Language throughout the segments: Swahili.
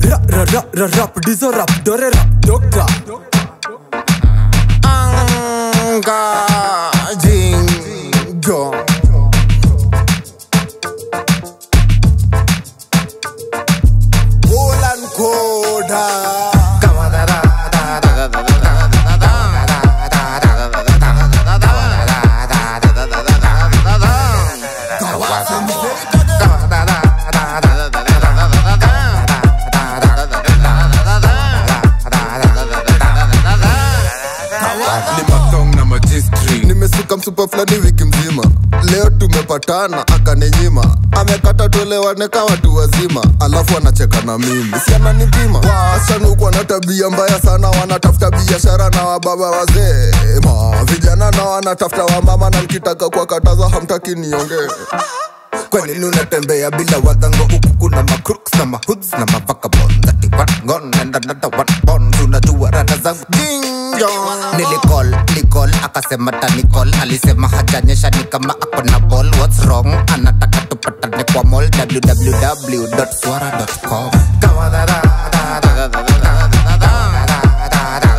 Ra ra ra ra rap dizo rap dore rap doctor Anga Jingo Polan Koda ni matong na majistri nimesuka msupa fulani wiki mzima leo tumepatana akaninyima amekata tuelewane kama watu wazima alafu anacheka na mimi si ananipima wasichana huku wana tabia mbaya sana wanatafuta biashara na wababa wazee ma vijana na wanatafuta wamama na nikitaka kuwakataza hamtaki niongee kwa nini unatembea bila wadhango huku kuna macrooks na mahoods na mavagabonds ati one gone and another one born unajua rada zangu jinjo nilicall nicall akasema tanicall alisema hajanyesha ni kama ako na ball what's wrong anataka tupatane kwa mall www.swara.com kama da da da da da da da da da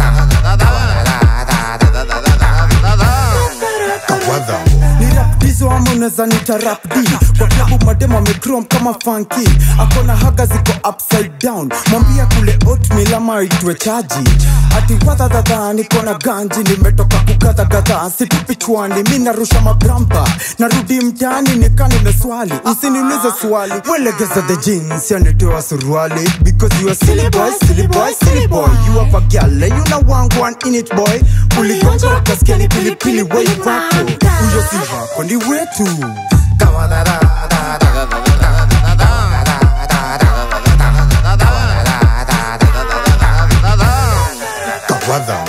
ni rap dizo ama unaweza nita rap d kwa klabu mademo amecrom kama funky akona haga ziko upside down mwambia kule oatmeal ama itwe chaji ati wadhadhadha niko na ganji nimetoka kugadhagadha situpi chwani mi narusha mabrampa narudi mtaani nika nimeswali usiniulize swali welegeza the jeans yanitoa suruali because you are silly boy silly boy silly boy you have a girl and you know one one in it boy uligonja ukasikia ni pilipili wei wako huyo si wako ni wetu kama da da da da da da da kawadha